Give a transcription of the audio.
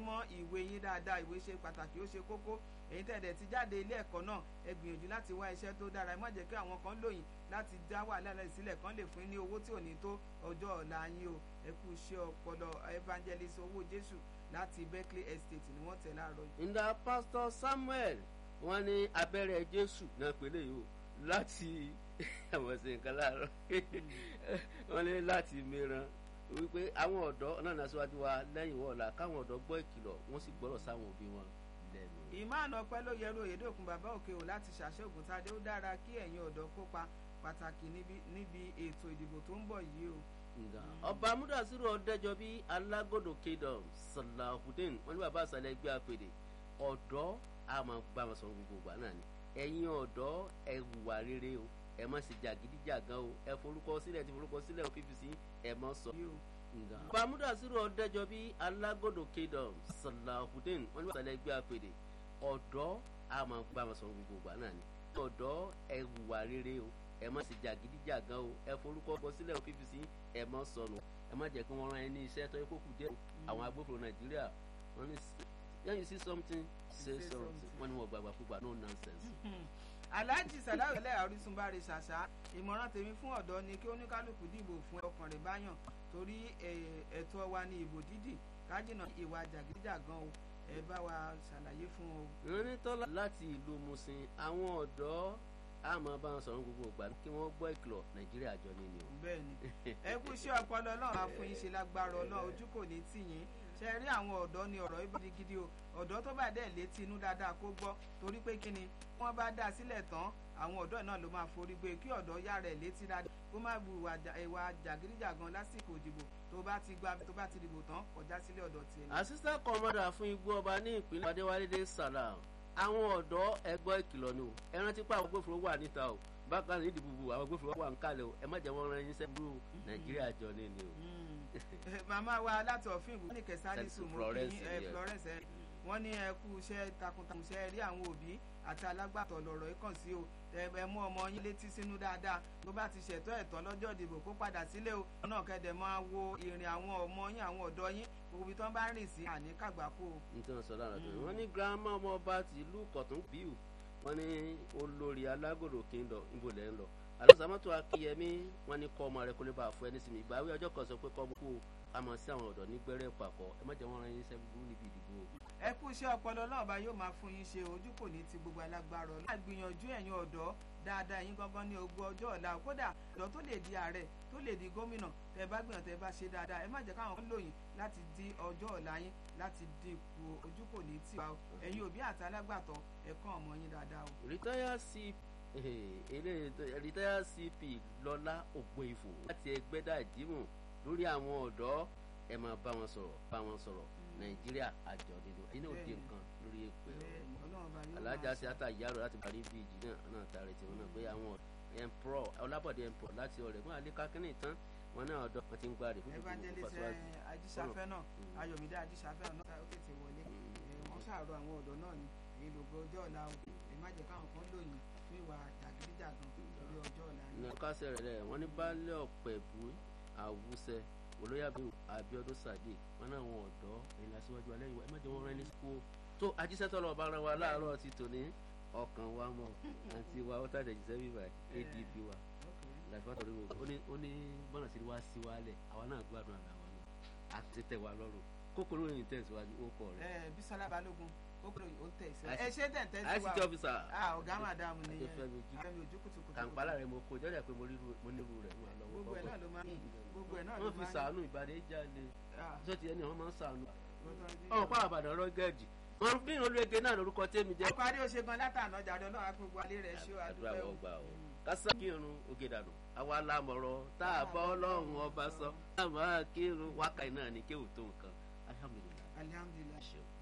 mọ́ ìwé yín dáadáa ìwé ṣe pàtàkì ó ṣe kókó èyí tẹ̀dẹ̀ ti jáde ilé ẹ̀kọ́ náà ẹ gbìyànjú láti wá iṣẹ́ tó dára ẹ má jẹ́ kí àwọn kan lóyìn láti dá wàhálà rẹ̀ sílẹ̀ kan lè fún yín ní owó tí ò ní tó ọjọ́ ọ̀la yín o ẹ kú iṣẹ́ ọpọlọ evangelist owó jésù láti berkeley estate ni wọ́n tẹ̀ láàárọ̀ yìí. ǹda pásítọ̀ samuel wọ́n ní abẹ́rẹ́ jésù náà pélé yìí o láti àwọn ṣe nǹkan láàárọ̀ wọ́n ní láti mìíràn wípé àwọn ọ̀dọ́ náà náà síwájú wa lẹ́yìn wọ́ọ̀la káwọn ọ̀dọ́ gbọ́ ìkìlọ̀ wọ́n sì gbọ́rọ̀ sáwọn òbí wọn lẹ́nu. ìmáàna ọpẹ́ ló yẹrù òyedòkun bàbá òkè o láti ṣàṣẹ ògùntadé ó dára kí ẹ̀yin ọ̀dọ́ kópa pàtàkì níbi ètò ìdìbò tó ń bọ̀ yìí o. ọba amúdàsírò ọdẹjọbí alágòdò kingdom salahudeen wọn ní bàbá àṣàlẹ̀ ẹgbẹ́ àpèdè ọ̀dọ́ àmọ́ bá wọn sọ gbogbo ìgbà náà ni ẹ̀yin ọ̀dọ́ ẹ hùwà rere o ẹ má ṣe jàgídíjàgan o ẹ forúkọ sílẹ̀ ti forúkọ sílẹ̀ o pvc ẹ má sọ. ọba amúdàsírò ọdẹjọbí alágòdò kingdom salahudeen wọn ní bàbá àṣàlẹ̀ ẹgbẹ́ àpèdè ọ̀dọ́ àmọ́ bá wọn sọ gbogbo ìgbà náà ni ọ̀dọ́ ẹ hùwà rere o ẹ má ṣe jàgídíjàgan o ẹ forúkọ bọ sílẹ̀ o pvc ẹ má sọnù ẹ má jẹ́ kí wọ́n rán ẹ ní iṣẹ́ tó yẹ kó kù díẹ̀ àwọn agbófinró nàìjíríà wọ́n ní when you see something say something wọ́n ní wọ́n gbàgbà púpà no nonsense. alhaji salawu ẹlẹ́yà orísun bá rí ṣàṣà ìmọ̀ràn tèmi fún ọ̀dọ́ ni kí oníkálukú dìbò fún ọkàn rẹ̀ báyàn torí ẹ̀tọ́ wa ni ìbò dídì kájìnà ìwà jàgídíjàgan o ẹ bá wa ṣàlàyé fún o. ìrìnnítọ́lá láti ìlú musin àwọn ọ̀dọ́ a máa bá wọn sọ̀rọ̀ gbogbo ìgbà kí wọ́n gbọ́ ìkìlọ̀ nàìjíríà jọ ní ni o. bẹ́ẹ̀ni ẹ kú iṣẹ́ ọpọlọ náà máa fún yín ṣe lágbára Ọlọ́run ojú kò ní tì yín ṣe rí àwọn ọ̀dọ́ ni ọ̀rọ̀ ibi gidigidi o ọ̀dọ́ tó bá dẹ̀ létí inú dáadáa kó gbọ́ torí pé kí ni wọ́n bá dá sílẹ̀ tán àwọn ọ̀dọ́ náà ló máa forí gbé kí ọ̀dọ́ yá rẹ̀ létí dáadáa kó má bu ìwà jàgídíjàgan lásìkò ìdìbò tó bá ti gba tó bá ti dìbò tán kọjá sílé ọ̀dọ́ tiẹ̀. àṣìṣe kọ́mọ́dà fún igbó ọba ní ìpínlẹ̀ adéwálé salam àwọn ọ̀dọ́ ẹgbọ́ ìkìlọ̀ ni o ẹ rántí pé àwọn agbófinró wà níta o bákan ní ìdìbò àwọn agbófinró wà ń kalẹ̀ o ẹ má jẹ́ wọ́n ran yín sẹ́gbúrú nàìjíríà jọ ní ni o. màmá wa láti ọ̀fìn ìbò ní kẹsàlísù mo kí Florence wọ́n ní ẹ kú iṣẹ́ takuntakun iṣẹ́ rí àwọn òbí àti alágbàtọ́ lọ̀rọ̀ yìí kàn sí o ẹ mú ọmọ yín létí sínú dáadáa tó bá ti ṣètò ẹ̀tọ́ lọ́jọ́ ìdìbò kó padà sílé o náà kẹ́dẹ̀ máa wo ìrìn àwọn ọmọ yín àwọn ọ̀dọ́ yín gbogbo tó ń bá rìn sí àní kàgbákò. nítorí sọ lára tó wọ́n ní girama ọmọ ọba tìlú kọ̀tún bíu wọ́n ní olórí alágòdò kingdom níbo lẹ́ ń lọ alásàmọ́tò akíyẹmí wọ́n ní kọ́ ọmọ rẹ kó lè bá a fún ẹni sí mi ìgbàwé ọjọ́ kan sọ pé kọ́ ọmọ kó a mọ̀ sí àwọn ọ̀dọ́ ní gbẹ́rẹ́ pàkọ́ ẹ má jẹ́ wọ́n ran yín sẹ́ gbúrú níbi ìdìbò. ẹ kú iṣẹ́ ọpọlọ náà bá yóò máa fún yín ṣe ojú kò ní ti gbogbo alágbára ọ̀la. gbìyànjú ẹ̀yin ọ̀dọ́ dáadáa yín gangan ní ogún ọjọ́ ọ̀la kódà ọ̀dọ́ tó lè di ààrẹ tó lè di gómìnà tẹ bá gbìyànjú tẹ bá ṣe dáadáa ẹ má jẹ́ káwọn kan lòyìn láti di ọjọ́ ọ̀la yín láti dínkù ojú kò ní tì wá o ẹ̀yin òbí àti alágbàtọ́ ẹ̀kọ́ ọmọ yín dáadáa o. rìtáyà sí rìtáyà cp lọ́lá ògbóìfò láti ẹgbẹ́dà ìdímọ̀ lórí àwọn ọ̀dọ́ ẹ máa bá wọn sọ̀rọ̀ bá wọn sọ̀rọ̀ nàìjíríà àjọ nínú ẹ̀yin náà dé nǹkan lórí èpè ọ̀rọ̀ alájà sí ata ìyá rẹ̀ láti parí bíìjì náà náà tààrẹ tiwọn náà pé àwọn ẹ̀ǹpọ̀rọ̀ ọlábọ̀dé ẹ̀ǹpọ̀rọ̀ láti ọ̀rẹ́ mọ́ àlékà kínní tán wọn náà ọ̀dọ́ wọn ti ń gbáre fún gbogbo evangelist ajísáfẹ́ náà ayọ̀mídé ajísáfẹ́ náà ó tètè wọlé wọ́n ṣàrọ̀ àwọn ọ̀dọ́ náà ni èyí lògbó ọjọ́ ọ̀la o ẹ má jẹ́ káwọn kan lóyìn fún ìwà jàgídíjàgan lórí ọjọ́ ọ̀la ni. nàkàṣẹ rẹ wọn ní baálé ọ̀pẹ̀bù àwùsẹ olóyàbí abiodun sadiq wọn náà wọn ọ̀dọ́ ẹ̀yìn lásìwájú alẹ́ ìwà ẹ má jẹ́ wọn rẹ́ ní sukú tó ajísẹ́tọ̀ lọ́ọ́ bá ara wa láàárọ̀ ti tòní ọkàn wa mọ̀ àti wa ó tàdé jíṣẹ́ bíbá adp wa làfíà tọ̀rọ̀ ìwò ó ní bọ́nà sí wá sí wa lẹ̀ àwa náà gbádùn àgbà wa náà àti tẹ̀ wá lọ́rùn kókòrò yìí tẹ̀síwájú ó kọ̀ rẹ̀. ẹ Bísọ́lá Balógun kókòrò yìí ó tẹ̀síwájú ẹ ṣé tẹ̀ tẹ̀síwájú àìsí tí ọfíìsà ọ̀gá màdàmù nìyẹn Fẹ́mi ojú kùtùkùtù kàǹpálà rẹ̀ mo kó jọ́jà pé mo nírú rẹ̀ mo lọ́wọ́ gbogbo ẹ̀ náà ló máa ń gbogbo ẹ̀ náà ló wọ́n fi máa ń sàánú ìbàdàn ìjáde Ah. sọ́ọ̀tì ẹni wọ́n máa ń sàánú gbogbo ọ̀hún pa àbàdàn rọ́gẹ́ẹ̀dì wọ́n bí olóògbé náà lórúkọ tẹ́mi jẹ́ ọkọ̀ adé ó ṣe gan látàná jàdọ̀ náà á gbogbo alẹ́ rẹ̀ ṣó àdúrà àdúgbò wọ́n gbà ó kásá kírun oge dànù àwa lámọ̀rọ̀ tá a bọ́ ọlọ́run ọba sọ tá a máa kírun wákàtí náà ní kéwù tó nǹkan alhamdulilayi alihamdulilayi. ṣeun.